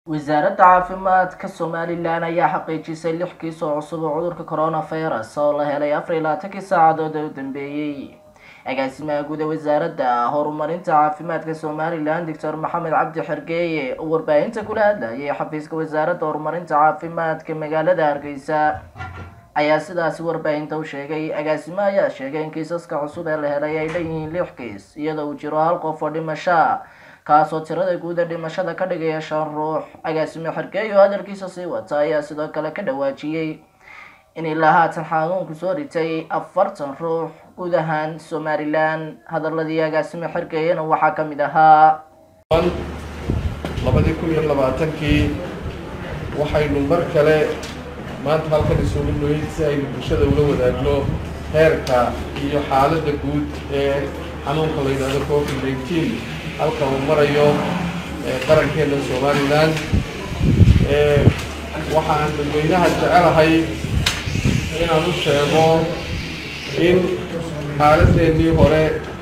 wasaaradda caafimaadka somalilan ayaa xaqiijisay lix kiis oo cusub oo cudurka coronavirus oo la helay afar iyo labaatankii saacadood ee u dambeeyey agaasimaha guud ee wasaaradda horumarinta caafimaadka somalilan doctor maxamed cabdi xergeeye oo warbaahinta kula hadlayay xafiiska wasaaradda horumarinta caafimaadka magaalada hargeysa ayaa sidaasi warbaahinta u sheegay agaasimo ayaa sheegay in kiisaska cusub ee la helay ay leeyihiin lix kiis iyadoo uu jiro hal qof oo dhimasho kaasoo tirada guud ee dhimashada ka dhigaya shan ruux agaasimo xergeey oo hadalkiisa sii wata ayaa sidoo kale ka dhawaajiyey in ilaa haatan xanuunku soo ritay afartan ruux guud ahaan somalilan hadaladii agaasimo xergeeyana waxaa ka mid ahaa labadii kun iyo labaatankii waxaynu mar kale maanta halkan isugu noyd si aynu bulshada ula wadaagno heerka iyo xaaladda guud ee xanuunka la yidhahdo covid nineteen halka uu marayo qarankeena somalilan waxaan dadweynaha jecelahay inaan u sheego in xaaladeennii hore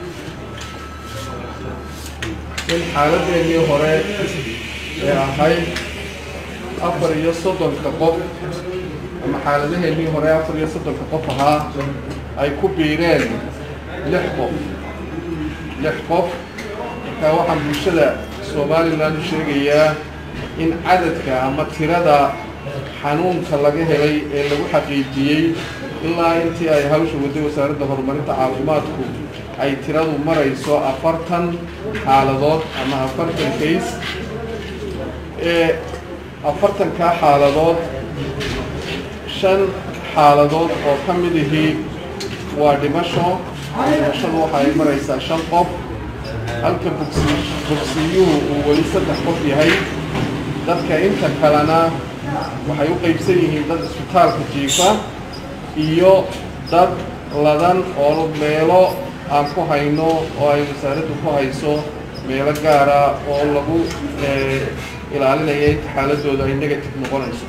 in xaaladeennii hore ee ahayd afar iyo soddonka qof ama xaaladaheennii hore afar iyo soddonka qof ahaa ay ku biireen lix qof lix qof markaa waxaan bulshada somalilan u sheegayaa in cadadka ama tirada xanuunka laga helay ee lagu xaqiijiyey ilaa intii ay hawsha waday wasaaradda horumarinta caafimaadku ay tiradu marayso afartan xaaladood ama afartan kays ee afartankaa xaaladood shan xaaladood oo ka mid ihii waa dhimasho dhimashadu waxa ay maraysaa shan qof halka bogsi bogsiyuhu uu weli saddex qof yahay dadka inta kalena waxay u qaybsan yihiin dad isbitaalka jiifa iyo dad ladan oo meelo aan ku hayno oo ay wasaaraddu ku hayso meelo gaara oo lagu ilaalinaya inta xaaladooda ay negative noqonayso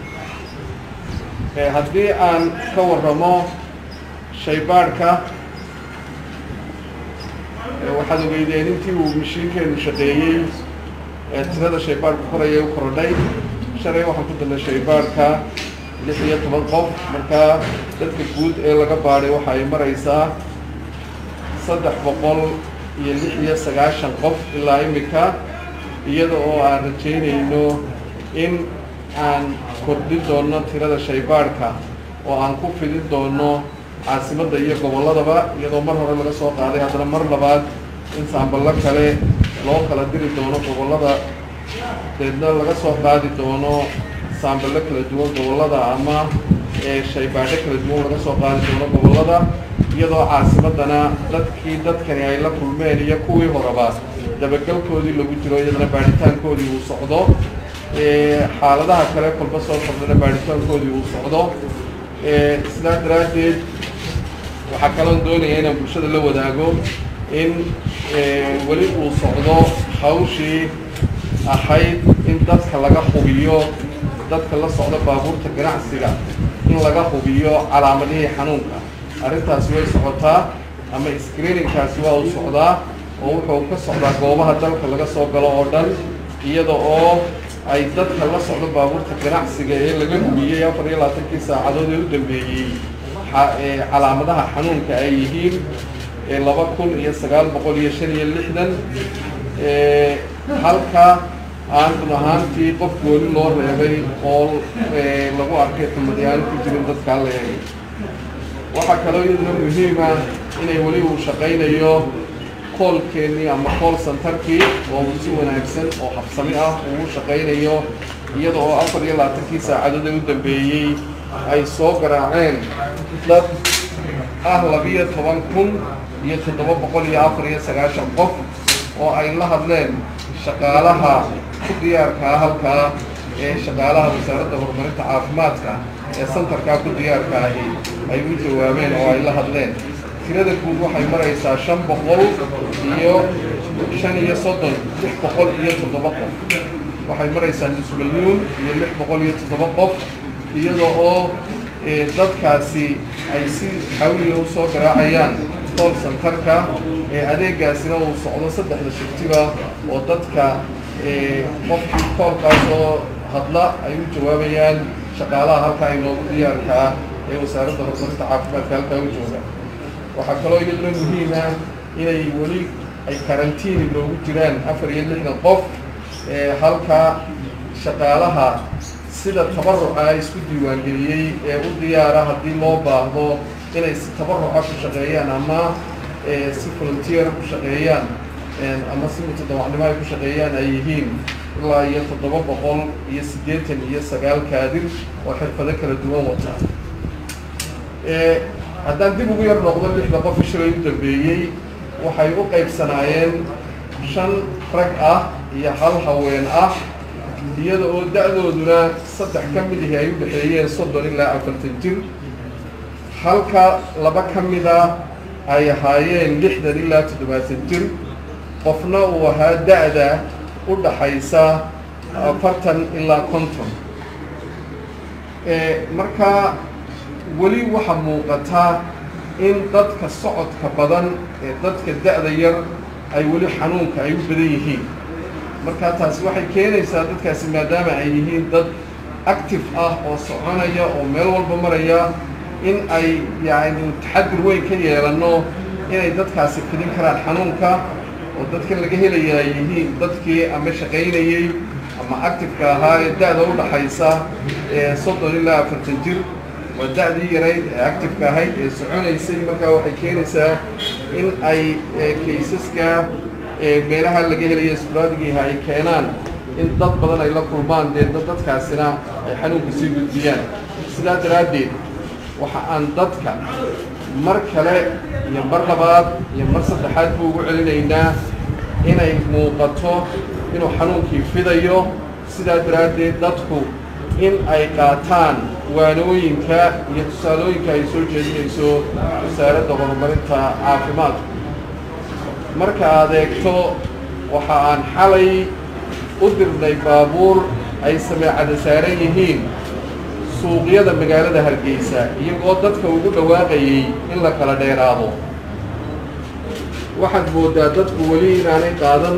haddii aan ka warramo shaybaadhka waxaad ogeydeen intii uu mashiinkeenu shaqeeyey ee tirada shaybaadhka koraya u korodhay shalay waxaan ku dalnay shaybaadhka lix iyo toban qof markaa dadka guud ee laga baadhay waxa ay maraysaa saddex boqol iyo lix iyo sagaashan qof ilaa imika iyada oo aan rajaynayno in aan kordhin doono tirada shaybaadhka oo aan ku fidin doono caasimadda iyo gobolladaba iyadoo mar hore laga soo qaaday haddana mar labaad in saamballo kale loo kala diri doono gobollada deedna laga soo qaadi doono saamballo kala duwan gobollada ama shaybaadho kala duwan laga soo qaadi doono gobollada iyadoo caasimaddana dadkii dadkani ay la kulmeen iyo kuwii horeba dabagalkoodii lagu jiro iyadana baadhitaankoodii uu socdo xaaladaha kale kolba soo kordhana baadhitaankoodii uu socdo sidaa daraaddeed waxaa kaloon doonaya inaan bulshada la wadaago in weli uu socdo hawshii ahayd in dadka laga hubiyo dadka la socda baabuurta ganacsiga in laga hubiyo calaamadihii xanuunka arrintaasi way socotaa ama screeningkaasi waa uu socdaa oo wuxuu ka socdaa goobaha dalka laga soo galo oo dhan iyada oo ay dadka la socdo baabuurta ganacsiga ee laga hubiyey afar iyo labaatankii saacadood ee u dambeeyey calaamadaha xanuunka ay yihiin laba kun iyo sagaal boqol iyo shan iyo lixdan halka aan run ahaantii qof gooni loo reebay oo lagu arkay xumadyaaan ku jirin dadkaa la eegay waxaa kaloo iyaduna muhiima inay weli uu shaqaynayo koolkeennii ama kool santarkii oo uu si wanaagsan oo habsami ah uu shaqaynayo iyada oo afar iyo labaatankii saacadood ee u dambeeyey ay soo garaaceen dad ah labiyo toban kun iyo toddoba boqol iyo afar iyo sagaashan qof oo ay la hadleen shaqaalaha ku diyaarka ah halkaa ee shaqaalaha wasaaradda horumarinta caafimaadka ee santarkaa ku diyaarka ahi ay u jawaabeen oo ay la hadleen tirada guud waxay maraysaa shan boqol iyo shan iyo soddon lix boqol iyo toddoba qof waxay maraysaa nus milyuun iyo lix boqol iyo toddoba qof iyada oo dadkaasi ay si xawliga u soo garaacayaan kool santarka ee adeegaasina uu socdo saddexda shiftiba oo dadka qofkii koolkaas oo hadla ay u jawaabayaan shaqaalaha halkaa inoogu diyaarka ah ee wasaaradda horumarinta caafimaadka halkaa u jooga waxaa kaloo iyaduna muhiima inay weli ay karantiin inoogu jiraan afar iyo lixdan qof halka shaqaalaha sida tabaruca isku diiwaangeliyey ee u diyaara haddii loo baahdo inay si tabaruca ku shaqeeyaan ama si volunteera ku shaqeeyaan ama si mutadawacnimo ay ku shaqeeyaan ay yihiin ilaa iyo toddoba boqol iyo siddeetan iyo sagaal kaadir oo xirfado kala duwan wata haddaan dib ugu yar noqdo lixda qof shilay u dambeeyey waxay u qaybsanaayeen shan rag ah iyo hal haween ah iyada oo da-dooduna saddex ka mid ahi ay u dhexeeyeen soddon ilaa afartan jir halka laba ka mida ay ahaayeen lixdan ilaa toddobaatan jir qofna uu ahaa da-da u dhaxaysa afartan ilaa konton marka weli waxaa muuqataa in dadka socodka badan ee dadka da-da yar ay weli xanuunka ay u badan yihiin marka taasi waxay keenaysaa dadkaasi maadaama ay yihiin dad active ah oo soconaya oo meel walba maraya in ay yacni taxadur weyn ka yeelano inay dadkaasi fidin karaan xanuunka oo dadkan laga helaya ay yihiin dadkii ama shaqaynayey ama actifeka ahaa ee da-da u dhaxaysa ee soddon ilaa afartan jir waa da-dii yarayd ee actifeka ahayd ee soconaysay markaa waxay keenaysaa in ay kaysaska meelaha laga helaya sbraadigiiha ay keenaan in dad badan ay la kulmaan dee dadkaasina ay xanuunka sii gudbiyaan sidaa daraaddeed waxa aan dadka mar kale iyo mar labaad iyo mar saddexaad buu ugu celinaynaa inay muuqato inuu xanuunkii fidayo sidaa daraaddeed dadku in ay qaataan waanooyinka iyo tusaalooyinka ay soo jeedinayso wasaaradda horumarinta caafimaadku marka aad eegto waxa aan xalay u dirnay baabuur ay sameecada saaran yihiin suuqyada magaalada hargeysa iyagoo dadka ugu dhawaaqayay in la kala dheeraado waxaad moodaa dadku weli inaanay qaadan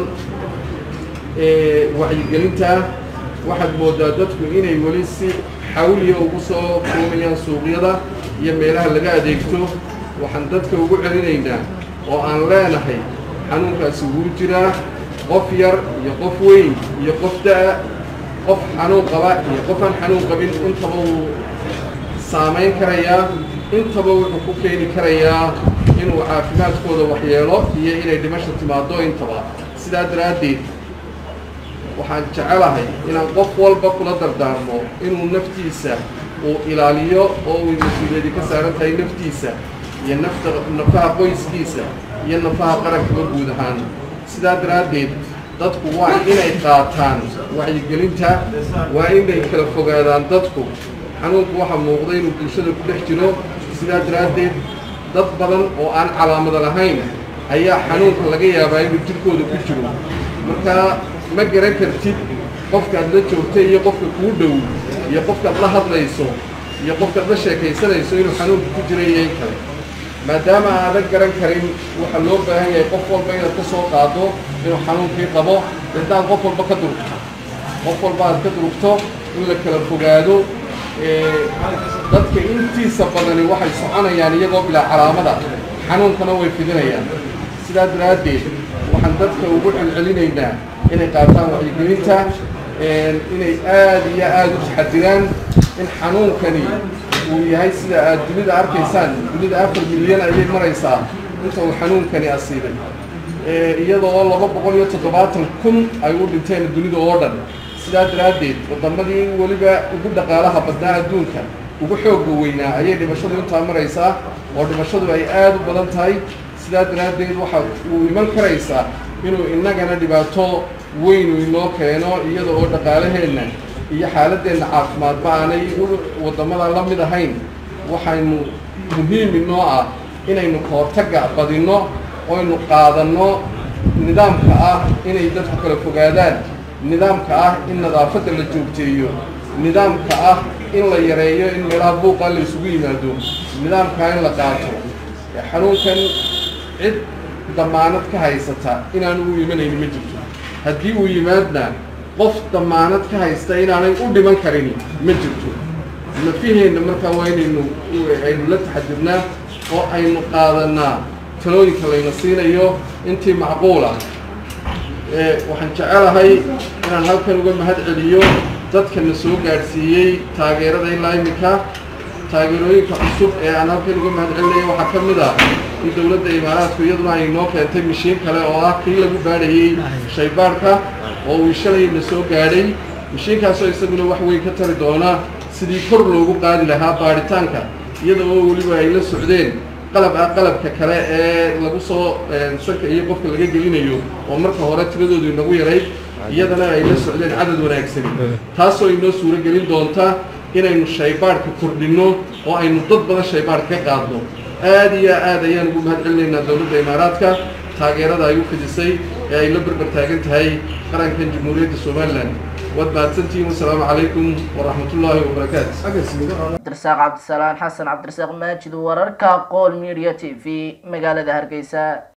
wacyigelinta waxaad moodaa dadku inay weli si xawliya ugu soo kuumayaan suuqyada iyo meelaha laga adeegto waxaan dadka ugu celinaynaa oo aan leenahay xanuunkaasi wuu jiraa qof yar iyo qof weyn iyo qof da-a qof xanuun qaba iyo qof aan xanuun qabin intaba wuu saamayn karayaa intaba wuxuu ku keeni karayaa inuu caafimaadkooda waxyeelo iyo inay dhimasho timaado intaba sidaa daraaddeed waxaan jecelahay inaan qof walba kula dardaarmo inuu naftiisa uu ilaaliyo oo uu mas-uuliyadi ka saaran tahay naftiisa iyo nafta nafaha qoyskiisa iyo nafaha qarankaba guud ahaan sidaa daraaddeed dadku waa inay qaataan wacyigelinta waa inay kala fogaadaan dadku xanuunku waxaa muuqda inuu bulshada ku dhex jiro sidaa daraaddeed dad badan oo aan calaamada lahayn ayaa xanuunka laga yaabaa inuu jirkooda ku jiro markaa ma garan kartid qofkaad la joogtay iyo qofka kuu dhow iyo qofkaad la hadlayso iyo qofkaad la sheekaysanayso inuu xanuunka ku jira iyo in kale maadaama aadan garan karin waxaa loo baahan yahay qof walba inaad ka soo qaado inuu xanuunkii qabo intaad qof walba ka durugto qof walba aad ka durugto in la kala fogaado dadka intiisa badani waxay soconayaan iyagoo bilaa calaamada xanuunkana way fidinayaan sidaa daraaddeed waxaan dadka ugu celcelinaynaa inay qaataan wacyigelinta inay aada iyo aada u taxadiraan in xanuunkani uu yahay sida aad dunida arkaysaan dunida afar milyan ayay maraysaa inta uu xanuunkani asiibay iyadoo laba boqol iyo toddobaatan kun ay u dhinteen dunida oo dhan sidaa daraaddeed waddamadii weliba ugu dhaqaalaha badnaa adduunka ugu xoogga weynaa ayay dhimashadu intaa maraysaa oo dhimashadu ay aada u badan tahay sidaa daraaddeed waxa uu iman karaysaa inuu innagana dhibaato weynu inoo keeno iyada oo dhaqaalaheenna iyo xaaladeenna caafimaadba aanay waddamada la mid ahayn waxaynu muhiim inoo ah inaynu kahortagga badinno oynu qaadanno nidaamka ah inay dadku kala fogaadaan nidaamka ah in nadaafadda la joogteeyo nidaamka ah in la yareeyo in meelaha buuqa la isugu yimaado nidaamkaa in la qaato xanuunkan cid damaanad ka haysata inaanu u imanayni ma jirto haddii uu yimaadna qof damaanad ka haysta inaanay u dhiman karin ma jirto nafiheenna markaa waa inaynu aynu la taxadudnaa oo aynu qaadanaa talooyinka layna siinayo intii macquul ah waxaan jecelahay inaan halkan uga mahad celiyo dadkana soo gaadhsiiyey taageerada ilaa iminka taageerooyinka cusub ee aan halkan uga mahad celinaya waxaa ka mid ah in dowladda imaaraadku iyaduna ay noo keentay mishiin kale oo ah kii lagu baadhayey shaybaarhka oo uu shalayna soo gaadhay mishiinkaasoo isaguna wax weyn ka tari doona sidii kor loogu qaadi lahaa baadhitaanka iyada oo weliba ay la socdeen qalab ah qalabka kale ee lagu soo sanka iyo qofka laga gelinayo oo marka hore tiradoodu inagu yarayd iyadana ay la socdeen cadad wanaagsani taasoo inoo suuro gelin doonta inaynu shaybaadhka kordhinno oo aynu dad badan shaybaadh ka qaadno aada iyo aad ayaan ugu mahad celinaynaa dowladda imaaraadka taageerada ay u fidisay ee ay la berber taagan tahay qarankan jamhuuriyadda somalilan waad mahadsantihiin wasalaamu calaykum waraxmat ullaahi wabarakaatu cabdirasaaq cabdisalaan xasan cabdirasaaq maajid wararka qool media t v magaalada hargeysa